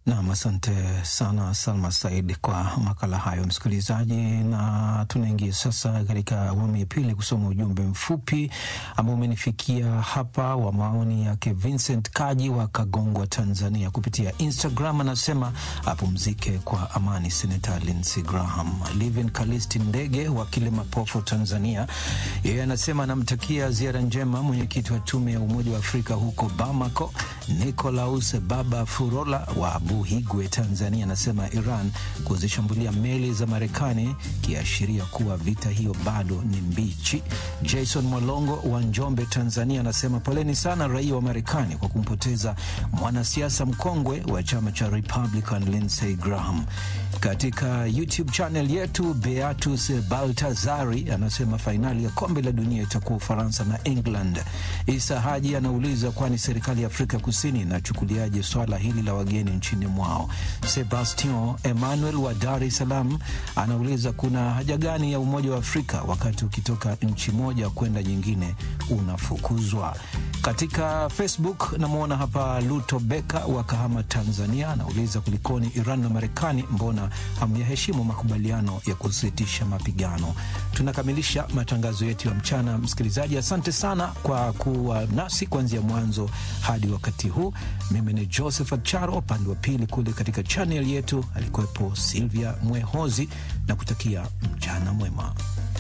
Nam, asante sana Salma Said kwa makala hayo, msikilizaji. Na tunaingia sasa katika awamu ya pili kusoma ujumbe mfupi ambao umenifikia hapa wa maoni yake Vincent Kaji wa Kagongwa, Tanzania, kupitia Instagram. Anasema apumzike kwa amani Senata Lindsey Graham. Livin Kalisti Ndege wa Kilimapofo, Tanzania, yeye anasema anamtakia ziara njema mwenyekiti wa tume ya Umoja wa Afrika huko Bamako, Nicolaus Baba Furola wa Buhigwe, Tanzania, anasema Iran kuzishambulia meli za Marekani kiashiria kuwa vita hiyo bado ni mbichi. Jason Mwalongo wa Njombe, Tanzania, anasema poleni sana raia wa Marekani kwa kumpoteza mwanasiasa mkongwe wa chama cha Republican Lindsey Graham. Katika YouTube channel yetu Beatus Baltazari anasema fainali ya kombe la dunia itakuwa Ufaransa na England. Isa Haji anauliza kwani serikali ya Afrika Kusini inachukuliaje swala hili la wageni nchini mwao. Sebastian Emmanuel wa Dar es Salaam anauliza kuna haja gani ya Umoja wa Afrika wakati ukitoka nchi moja kwenda nyingine unafukuzwa. Katika Facebook namwona hapa Luto Beka wa Kahama, Tanzania anauliza kulikoni Iran na Marekani, mbona hamyaheshimu makubaliano ya kusitisha mapigano? Tunakamilisha matangazo yetu ya mchana. Msikilizaji, asante sana kwa kuwa nasi kuanzia mwanzo hadi wakati huu. Mimi ni Josephat Charo, upande wa pili kule katika chanel yetu alikuwepo Silvia Mwehozi na kutakia mchana mwema.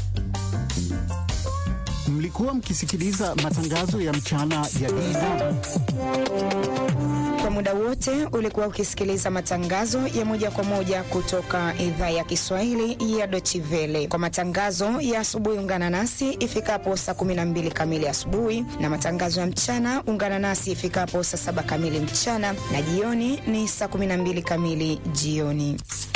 Mlikuwa mkisikiliza matangazo ya mchana ya DW. Kwa muda wote ulikuwa ukisikiliza matangazo ya moja kwa moja kutoka idhaa ya Kiswahili ya Deutsche Welle. Kwa matangazo ya asubuhi, ungana nasi ifikapo saa 12 kamili asubuhi, na matangazo ya mchana ungana nasi ifikapo saa saba kamili mchana, na jioni ni saa 12 kamili jioni.